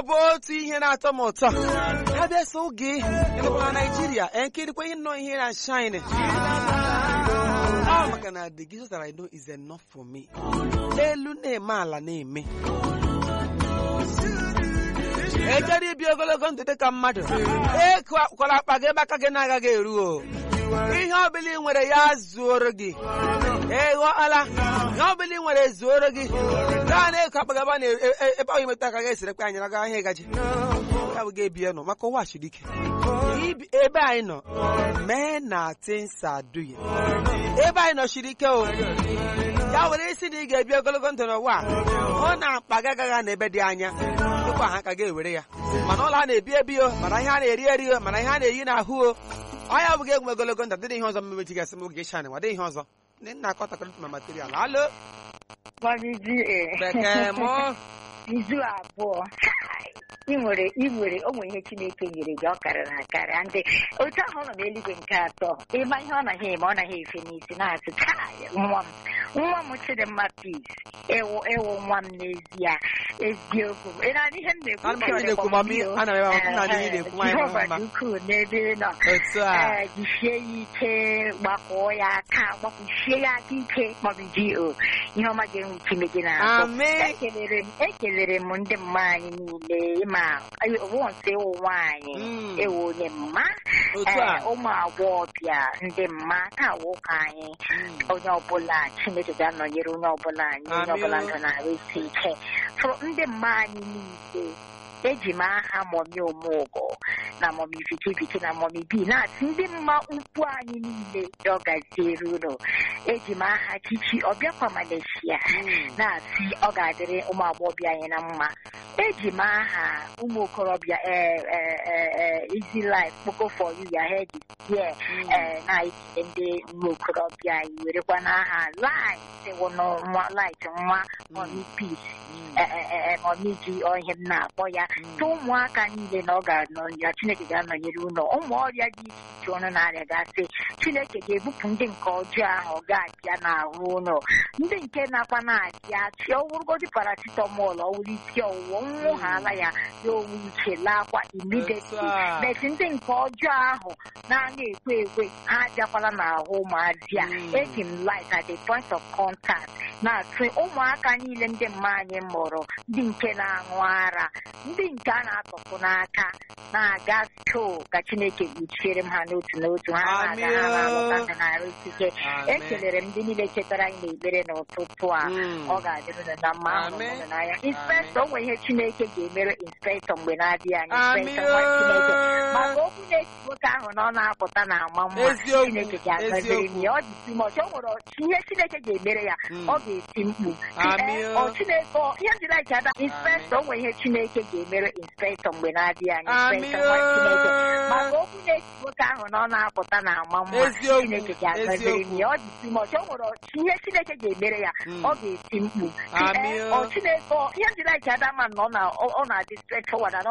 ọ bụ otu ihe na-atọ m ụtọ ha bịa so oge ịnụkwa na Naijiria enkirikwa ihe nọ ihe na shine ọ maka na the Jesus that I know is enough for me elu na-eme ala na-eme ejere ibi ogologo ndụ dị ka mmadụ ekwala akpa gị ebe aka gị na-agaghị eru o ihe ọbụla ị nwere ya zuoro gị ịghọọla ihe ọbụla ị nwere zuoro gị gaa na-eko akpa gị ebe a na- e- e- ebe ahụ imeta aka gị esirekwa anyị naga ahịa ịgaji ya bụ ga-ebi ya nọ maka ụwa chiri ike Ibi- ebe anyị nọ mee na tinsa duye ebe anyị nọ chiri ike o ya were isi na ị ga-ebi ogologo ndụ n'ụwa a, hụ na mkpa gị agaghị na ebe dị anya tupu ha ka ga-ewere ya mana ụlọ a na-ebi ebi o mana ihe a na-eri eri o mana ihe a na-eyi n'ahụ o ọnya bụ ga-egwu ogologo ndụ dịrị ihe ọzọ mmemechi gasị m oge shan wadị ihe ọzọ ndị nna akọtakọrịta ma material alo Gbajiji bekee mụ izu abụọ ị nwere ị nwere o nwere ihe Chineke nyere gị ọ karịrị akarị ndị otu ahụ ọ nọ n'eluigwe nke atọ ịma ihe ọ naghị eme ọ naghị efe n'isi na-asị "Kai, nwa m nwa m Chidimma peace ewu ewu nwa m n'ezie eziokwu ị na-anụ ihe m na-ekwu Ana m ihe na-ekwu, mami. Ana m ebe ahụ, nna anyị na-ekwu, nwaanyị mara Jehova mma. dị ukwuu n'ebe ị nọ otu a ee jisie ya ike gbakọọ ya aka gbakwuchie ya aka ike maọbụ ji o ihe ọma ga-enwe Chineke na-akpọ Amen. ekelere m ekelere m ndị mma anyị niile ma wonsị ịwụ nwaanyị Mm. ewu onye mma otu a ee, ụmụ agbọghọbịa ndị mma taa ụka anyị Mm. onye ọbụla Chineke ga-anọnyere onye ọbụla anyị onye Amen. ọbụla ndụ na-arụ isi ike fụrụ ndị mma anyị niile eji m aha mọmi omeụgọ na mọmi vikiviki na mọmi bi na-asị ndị mma ukwu anyị niile ya ọ gaziere unu eji m aha chichi ọbịakwa Malaysia Mm. na-asị ọ ga-adịrị ụmụ agbọghọbịa anyị na mma eji m aha ụmụ okorobịa easy life kpoko for you ya head is here ee na-ekele ndị ụmụ okorobịa anyị werekwa n'aha light wụnụ nwa light nwa mọmi peace mọmi ji ihe m na-akpọ ya tụ ụmụaka niile na ọ ga-anọ ya Chineke ga-anọnyere ụlọ ụmụ ọrịa dị iche iche ọnụ na-arịa gasị Chineke ga-ebupụ ndị nke ọjọọ ahụ ọ ga-abịa n'ahụ ụlọ ndị nke nakwa na-abịa chi ọwụrụgodị paracetamol ọwụrụ isi ọwụwa nwụ ha ala ya ya onwe uche laakwa immediately Otu a. bet ndị nke ọjọọ ahụ na-ana ekwe ekwe ha abịakwala n'ahụ ụmụazị a Mm. eji m light at the point of contact na-atụ ụmụaka niile ndị mma anyị mụrụ ndị nke na-aṅụ ara ndị nke a na-atọpụ n'aka na-aga stoo ka Chineke kpuchiere m ha n'otu n'otu ha na-aga ha na-alọta ha na-arụ ikike Amen. ekelere m ndị niile chetara anyị n'ekpere n'ụtụtụ a Mm. ọ ga-adịrị unu na mma ahụrụ m Amen. unu n'anya inspektọ o nwere ihe Chineke ga-emere inspektọ mgbe na-adịghị anya Amen. inspektọ nwa Chineke maka okwu na-esi nwoke ahụ na ọ na-apụta na ama mma Eziokwu, Chineke ga-agọziri m eziokwu. ya ọ dị timọch o nwere ihe Chineke ga-emere ya Mm. ọ ga-eti mkpu Amen. Ee, ọ Chineke ọ- ihe ndị like ada inspektọ o nwere ihe Chineke ga-emere inspektọ mgbe na-adịghị anya inspektọ nwa Chineke maka okwu na-esi nwoke ahụ na ọ na-apụta na ama mma Eziokwu, Chineke ga-agọziri m ya ọ dị timọch o nwere ihe Chineke ga-emere ya Mm. ọ ga-eti mkpu Amen. Ee, ọ Chineke ọ- ihe ndị like ada ma na ọ na- ọ- ọ na-adị straightforward and